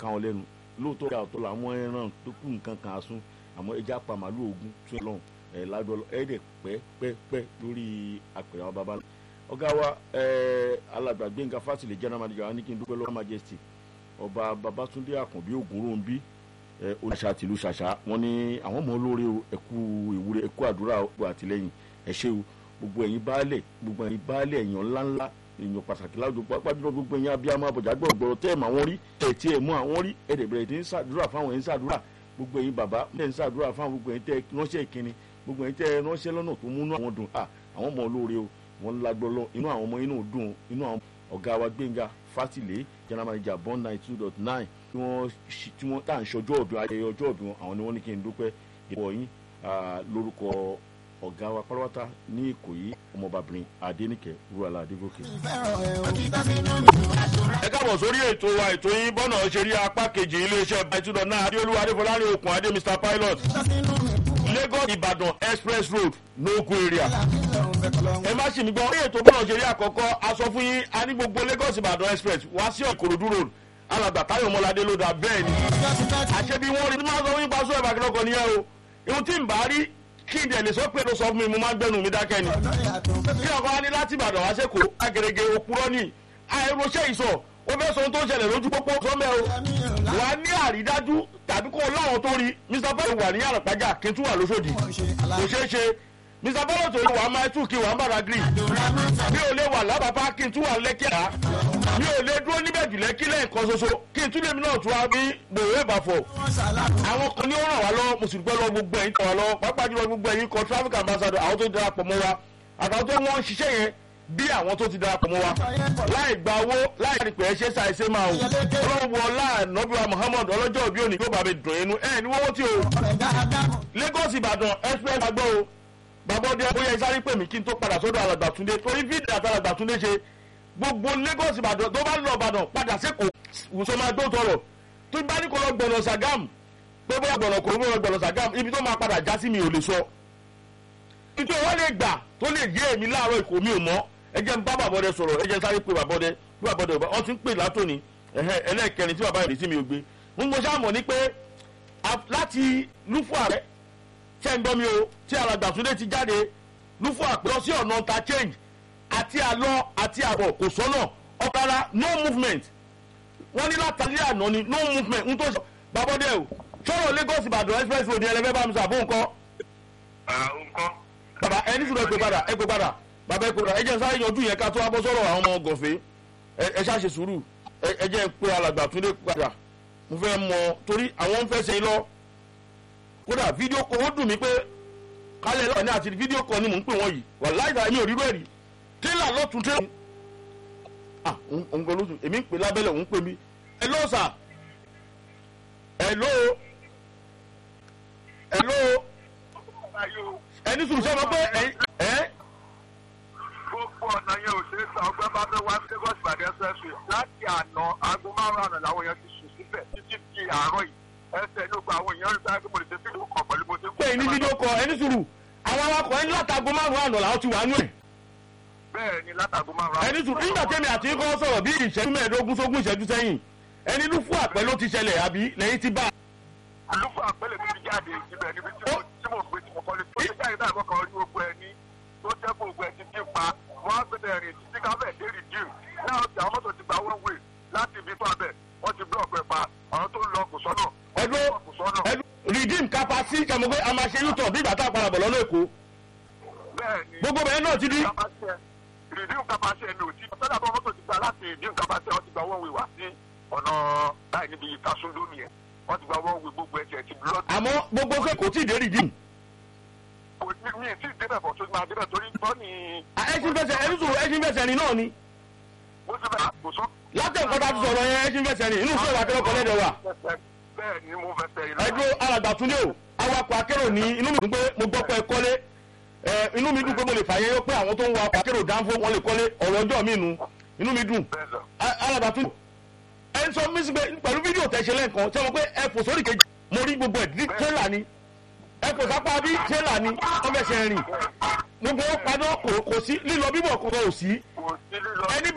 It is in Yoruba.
ká wọn lẹ́nu lóòótọ́ ìyá ọ̀tọ̀ làwọn ẹran tó kù nǹkan kan asún àmọ́ ẹja pa màálù ogun tún lọ́hùn ẹ̀ ládùn ọlọ́ ẹ̀ẹ́dẹ̀ pẹ́pẹ́pẹ́ lórí àpèrè àwọn baba ọ̀gá wa alàgbà Gbẹ́ngà Fásìlẹ̀ general manager wa ní kí n dúpẹ́ lọ́wọ́ majesty ọba Babátúndé Àkànbí Ògúnròǹbí oníṣà tìlú ṣàṣà wọn ní àwọn ọmọ olóore ẹkú ìwúre ẹkú àdúrà ọgbọ àtìlẹ́yìn ẹ ṣé o gbogbo ẹ̀yin baálẹ̀ gbogbo ẹ̀yin baálẹ̀ èèyàn ńláńlá èèyàn pàtàkì láwùjọ pápájúlọ gbogbo ẹ̀yin abiyamọ abọjà gbọgbọrọ tẹ ẹ mọ àwọn rí ẹ tí ẹ mú àwọn rí ẹ dẹ̀ bẹ̀rẹ̀ tí ń ṣàdúrà fáwọn ẹ̀yin ṣàdúrà gbogbo ẹ̀yin bàbá ẹ ń ṣàdúrà fáwọn gbogbo ẹ̀yin tẹ ránṣẹ́ ìkíni gbogbo ẹ̀yin tẹ ránṣẹ́ lọ́nà tó múnú àwọn dùn à àwọn ọmọ olóore o wọn lágbọlọ inú àwọn ọmọ inú dùn inú àwọn ọ̀gá wa Gbẹ́ngà Fásìlẹ̀ general manager bond nine two dot nine tí wọ́n tí wọ́n tá à ń ṣọjọ́ ọ̀dún ayẹyẹ ọjọ́ ọ̀dún wọn àwọn ni wọ́n ní kí n dúpẹ́ ìwọ yín lórúkọ ọ̀gá wa pátápátá ní Ìkòyí ọmọbàbìnrin Adéníkẹ́ Rúwàlà Adégòkè. ẹ káàbọ̀ sórí ètò wa ètò yín bọ́nà ṣe rí apá kejì iléeṣẹ́ bàtúndọ̀ náà adéolúwa adéfọlárin okùn adé Mr Pilot Lagos Ìbàdàn express road n'ogun area ẹ má ṣì mí gbọ́ orí ètò bọ́nà ṣe rí àkọ́kọ́ a sọ fún yín a ní gbogbo Lagos Ìbàdàn express wá sí Ìkòròdú road alàgbà táyọ̀ mọ́ládé ló dà bẹ́ẹ̀ ni àṣẹ bí wọ́n rí tí máa sọ wípé aṣọ ìbàkí lọ́kọ̀ nìyẹn o ihun tí n bá rí kí n dẹ̀ lè sọ pé ló sọ fún mi mo máa gbẹ́nu mi dákẹ́ ni bí ọkọ wa ní láti Ìbàdàn wá sẹ́kọ̀ọ́ agẹrẹgẹ òpùrọ́ ni àìròṣẹ́ ìsọ̀ ó fẹ́ sọ ohun tó ń ṣẹlẹ̀ lójú pópó sọ́mẹ́ o wà á ní àrídájú tàbí kó láwọn tó rí Mr Bello wà ní àràpájà kí n tún wà lóṣòdì kò ṣeé ṣe Mr Bello tó wà á máa tún kí wà á bára gírì mi ò lè wà lábàbá kí n tún wà lẹ́kẹ̀ẹ́ mi ò lè dúró níbẹ̀ jù lẹ́kí lẹ́ẹ̀kan ṣoṣo kí n tún lèmi náà tún wá bí gbòòrò ìbàfọ̀ àwọn kan ní ó ràn wá lọ́wọ́ mo sì dúpẹ́ lọ́wọ́ gbogbo ẹ̀yin tàn wá lọ́wọ́ pàápàá jùlọ gbogbo ẹ̀yin kan traffic ambassador àwọn tó darapọ̀ mọ́ wa àtàwọn tó wọ́n ń ṣiṣẹ́ yẹn bí àwọn tó ti darapọ̀ mọ́ wa láì gba owó láì rí pé ẹ ṣe ṣàìṣe máa o ọlọ́run wọ láàánọ́bíwá Muhammad ọlọ́jọ́ òbí òní kó bàbá dùn inú ẹ̀ ní wọ́wọ́ tí o Lagos Ìbàdàn express agbọ́ o gbàgbọ́dẹ bóyá ìsáré pè mí kí n tó padà sọ́dọ̀ alàgbà Túndé torí fídíò àti alàgbà Túndé ṣe gbogbo Lagos Ìbàdàn tó bá lọ Ìbàdàn padà sẹ́kọ̀ọ́ wùsọ máa tó tọrọ tó bá ní kó lọ gbọ̀nà Sàgám pé bóyá gbọ̀nà kò ló gbọ̀nà Sàgám ibi tó máa padà já sí mi ò lè sọ. nítorí wọ́n lè gbà tó lè yé èmi láàárọ̀ ìkó mi ò mọ́ ẹ jẹ́ n bá bàbọ́dẹ sọ̀rọ̀ ẹ jẹ́ sáré pé bàbọ́dẹ bí bàbọ́dẹ wọ́n ti ń pè látòní ẹlẹ́ẹ̀kẹrin tí bàbá yẹn sí mi ò gbé mo mọ sáà mọ̀ ní pé láti lúfọ̀ àrẹ ṣẹ́ ń gbọ́ mi o tí alàgbà Túndé ti jáde lúfọ̀ àpẹ́ lọ sí ọ̀nà ta change àti àlọ àti àbọ̀ kò sọ́nà ọ̀kadà no movement wọ́n ní látàlí àná ni no movement ń tó sọ babọ́dé o sọ̀rọ̀ Lagos Ìbàdàn express road ẹlẹ́fẹ́ bá mi sàbó nǹkan. nǹkan. bàbá ẹni sùn ẹgbẹ́ padà ẹgbẹ́ padà bàbá ẹgbẹ́ padà ẹ jẹ́ sáré yanjú yẹn ká tó wá bọ́ sọ̀rọ̀ àwọn ọmọ gọ̀fẹ́ ẹ ṣáà ṣe sùúrù ẹ jẹ́ pé alàgbà Túndé padà mo fẹ́ mọ torí àwọn ń fẹ́ ṣe lọ kódà fídíò kọ ó dùn mí pé kálẹ̀ lọ́wọ́ ní àti fídíò kọ ni mò ń pè wọ́n yìí wà láìda mi ò rí bẹ́ẹ̀ rí tẹ́lá lọ́tún tẹ́lá ah òun gan lóṣù èmi ń pè lábẹ́lẹ̀ òun pè mí hello sir hello hello ẹni sùn sọ́mọ pé ẹ. gbogbo ọ̀nà yẹn ò ṣe é san ọgbẹ́ bá fẹ́ wá Lagos Ìbàdàn ṣẹ́ṣù láti àná aago márùn-ún àná làwọn èèyàn ti sùn síbẹ̀ títí di àárọ̀ yìí ẹsẹ̀ ní gbogbo àwọn èèyàn rí sáyé pé mo lè ṣe fídíò kan pẹ̀lú mo ṣe ń pé ní fídíò kọ ẹni sùúrù àwọn awakọ̀ ẹni látago márùn-ún àná làwọn ti wà nú ẹ̀ bẹ́ẹ̀ ni látàgò márùn-ún. ẹni sùn nígbà tẹ́mi àti kọ́ sọ̀rọ̀ bí ìṣẹ́jú mẹ́ẹ̀ẹ́dógún sógún ìṣẹ́jú sẹ́yìn ẹni ló fún àpẹ ló ti ṣẹlẹ̀ àbí lẹ́yìn ti bá. àlùfò àpẹẹlẹ tó ti jáde ibẹ̀ níbi tí mo tí mo gbé tí mo kọ́lé tó ti jáde náà mọ́kàn rí gbogbo ẹni tó jẹ́ kó gbogbo ẹ̀ ti dín pa wọ́n á gbẹ̀dẹ̀ rìn títí káfẹ́ dé rìdíìm náà ti àwọn mọ́tò ti gba one way láti ibi tó abẹ wọ́n ti blọọ̀kì ẹ̀ pa àwọn tó ń lọ kò sọ́nà. ẹdún ẹdún redeem kapasi kàmú pé a máa ṣe yútọ̀ bí ìgbà tá a padà bọ̀ lọ́nà èkó bẹ́ẹ̀ni gbogbo bẹ́ẹ̀ náà ti di. rìdíìm kapasi ẹni ò tí sọ́dà tó mọ́tò ti gba láti rìdíìm kapasi wọ́n ti gba one way wá sí ọ̀nà báyìí níbi ìtasúndó nìyẹn wọ́n ti gba one way gbogbo ẹ̀jẹ̀ ti blọọ̀kì àmọ́ gbogbo pé kò tí ì dé redeem. kò ní mi ì tí ì débẹ̀ bọ̀ tó máa débẹ̀ torí tọ́ ni. ẹṣin fẹsẹ̀ ẹni sùn ẹṣin fẹsẹ̀ rìn náà ni mo ti bẹ̀rẹ̀ kò sọ. látẹ̀kọ́ tá a ti sọ̀rọ̀ yẹn ẹṣin fẹsẹ̀ rìn inú sọ̀rọ̀ akẹ́rọ̀ kan lẹ́dẹ̀ wà. bẹ́ẹ̀ ni mo fẹsẹ̀ yìí. ẹdún alàgbà Túndé o awakọ̀ akérò ní inú mi dùn pé mo gbọ́ pé ẹ kọ́lé ẹ inú mi dùn pé mo lè fàyè yọ pé àwọn tó ń wa ọkọ̀ akérò dánfó wọn lè kọ́lé ọ̀rọ̀ ọjọ́ mi nu inú mi dùn bẹ́ẹ̀ sọ. alàgbà Túndé ẹ ń sọ mí sí pé pẹ̀lú fídíò tẹ̀ ṣe lẹ́ǹkan ṣé mo pé ẹ fò sórí kejì mo rí gbogbo ẹ̀ ní tẹ́là ni ẹ kò sápá bí tẹ́là ni wọ́n fẹ́ ṣe rìn gbogbo ó padà kò kò sí lílọ bíbọ̀ kò kò sí kò sí lílọ. ẹni